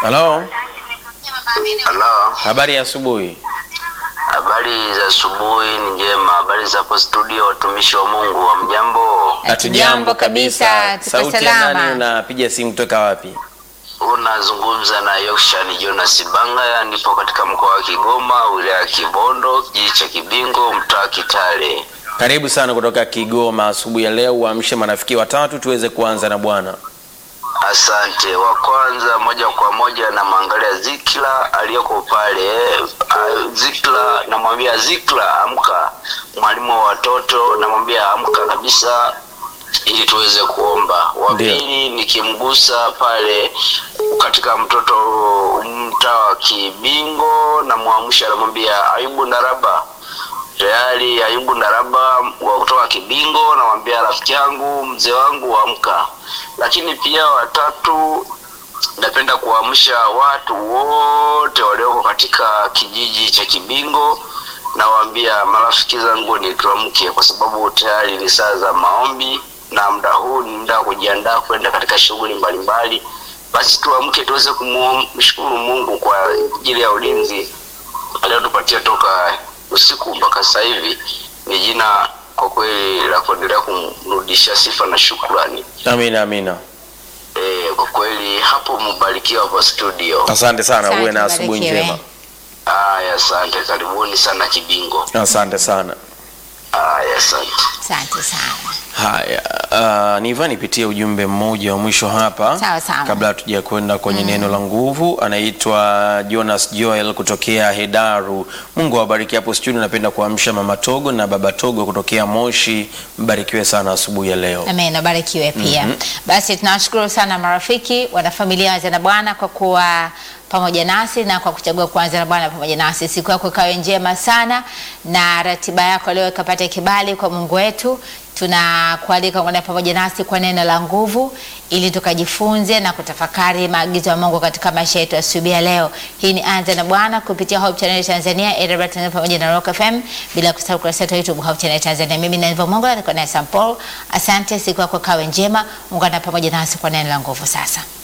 Halo, Halo, habari ya asubuhi. habari za asubuhi ni njema. Habari za hapo studio, watumishi wa Mungu, wa mjambo? Hatujambo kabisa, tuko Sauti ya salama. nani? Unapiga simu kutoka wapi? Unazungumza na Yokshan Jonas Banga, nipo katika mkoa wa Kigoma, wilaya ya Kibondo, kijiji cha Kibingo, mtaa Kitale. Karibu sana kutoka Kigoma asubuhi ya leo. Uamshe marafiki watatu tuweze kuanza na Bwana. Asante. Wa kwanza moja kwa moja namwangalia Zikla aliyoko pale. Uh, Zikla namwambia Zikla, amka. Mwalimu wa watoto namwambia amka kabisa, ili tuweze kuomba. Wa Ndio. pili nikimgusa pale katika mtoto mtaa wa Kibingo, namwamsha namwambia Ayubu Ndaraba tayari Ayubu Ndaraba wa kutoka Kibingo, namwambia rafiki yangu mzee wangu amka. Lakini pia watatu, napenda kuamsha watu wote walioko katika kijiji cha Kibingo, nawaambia marafiki zangu ni tuamke, kwa sababu tayari ni saa za maombi na muda huu ni muda wa kujiandaa kwenda katika shughuli mbalimbali. Basi tuamke tuweze kumshukuru Mungu kwa ajili ya ulinzi aliyotupatia toka usiku mpaka sasa hivi. Ni jina kwa kweli la kuendelea kumrudishia sifa na shukrani. Amina, amina. E, kwa kweli hapo mbarikiwa kwa studio. Asante sana, Asante, uwe na asubuhi barikiwe. njema. Aya, asante, karibuni sana Kibingo. Asante sana. Aya, asante. Asante sana. Haya, uh, niva nipitie ujumbe mmoja wa mwisho hapa Sawa, sawa. kabla hatuja kwenda kwenye neno la nguvu. Anaitwa Jonas Joel kutokea Hedaru. Mungu awabariki hapo studio. Napenda kuamsha mama Togo na baba Togo kutokea Moshi. Mbarikiwe sana asubuhi ya leo. Amen, abarikiwe pia. Basi tunawashukuru sana marafiki, wanafamilia wa Anza na Bwana kwa kuwa pamoja nasi na kwa kuchagua kuanza na Bwana pamoja nasi. Siku yako ikawe njema sana na ratiba yako leo ikapata kibali kwa Mungu wetu. Tunakualika kuungana pamoja nasi kwa neno la nguvu ili tukajifunze na kutafakari maagizo ya Mungu katika maisha yetu asubuhi ya leo. Hii ni Anza na Bwana kupitia Hope Channel Tanzania, AWR Tanzania pamoja na Rock FM bila kusahau kurasa yetu ya YouTube Hope Channel Tanzania. Mimi ni Eva Mungu na niko naye Sam Paul. Asante, siku yako kawe njema. Ungana pamoja nasi kwa neno la nguvu sasa.